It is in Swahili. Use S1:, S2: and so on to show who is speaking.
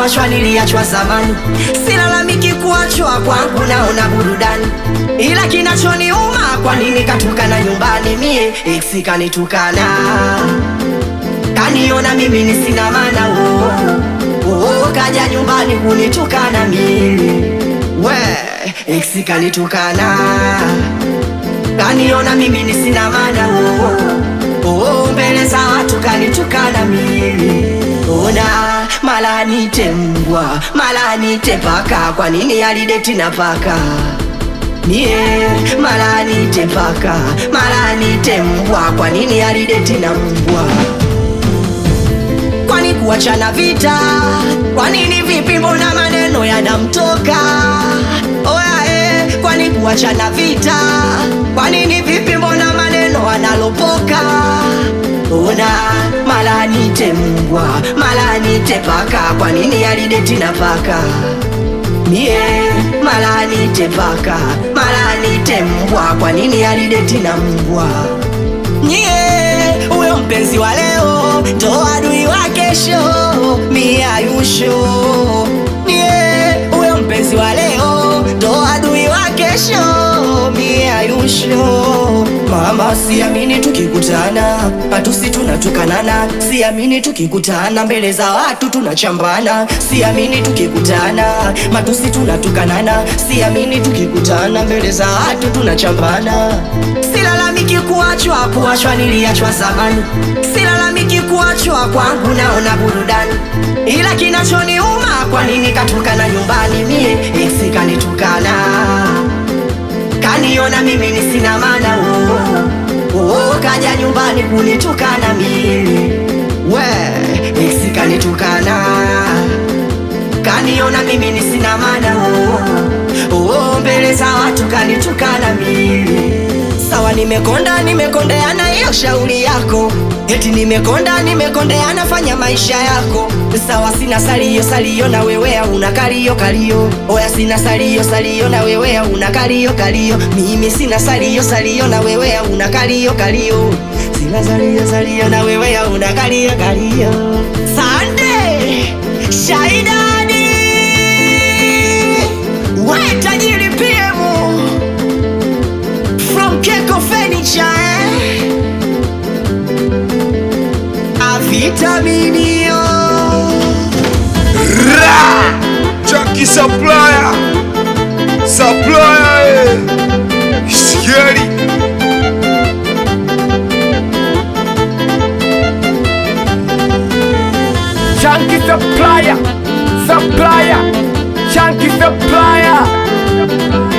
S1: kuachwa niliachwa zamani, silalamiki kuachwa kwangu, naona burudani, ila kinachoniuma kwa nini katukana nyumbani, mie ex kanitukana, kaniona mimi ni sina maana oh, oh, kaja nyumbani kunitukana mimi we ex kanitukana, kaniona mimi ni sina maana oh, oh, mbele za watu kanitukana mimi ona mala nite mbwa mala nite paka, kwa nini alideti na paka mie mala nite paka mala nite mbwa, kwa nini alideti na mbwa kwani kuachana vita? Kwa nini vipi? Mbona maneno yanamtoka? Oya eh, kwani kuachana vita? Kwa nini vipi? Mbona maneno analopoka? Ona mala nite mbwa mala nite paka, kwa nini alideti na paka? Mie mala nite paka mala nite mbwa, kwa nini alideti na mbwa? Nyie huyo mpenzi wa leo ndo adui wa kesho, mie ayusho. Nyie huyo mpenzi wa leo ndo adui wa kesho, mie ayusho. Mama, siamini tukikutana matusi tunatukanana, siamini tukikutana mbele za watu tunachambana, siamini tukikutana matusi tunatukanana, siamini tukikutana mbele za watu tunachambana. Silalamiki kuachwa, kuachwa niliachwa zamani, silalamiki kuachwa kwangu, naona burudani, ila kinachoniuma kwa nini katukana nyumbani, mie ex kanitukana kaniona mimi ni sina maana oh, oh, kaja nyumbani kunitukana mimi we ex kanitukana kaniona mimi ni sina maana oh, oh, mbele za watu kanitukana mimi sawa nimekonda nimekondeana hiyo shauri yako eti nimekonda nimekondeana fanya maisha yako sawa sina salio salio na wewe una kalio kalio oya sina salio salio na wewe una kalio kalio mimi sina salio salio na wewe una kalio kalio sina salio salio na wewe una kalio kalio Sunday Shaidani we tajiri PM from Keko Furniture eh? Avitaminio
S2: Ra! Chunky supplier. Supplier. eh. Scary.
S3: Chunky supplier, supplier, chunky supplier.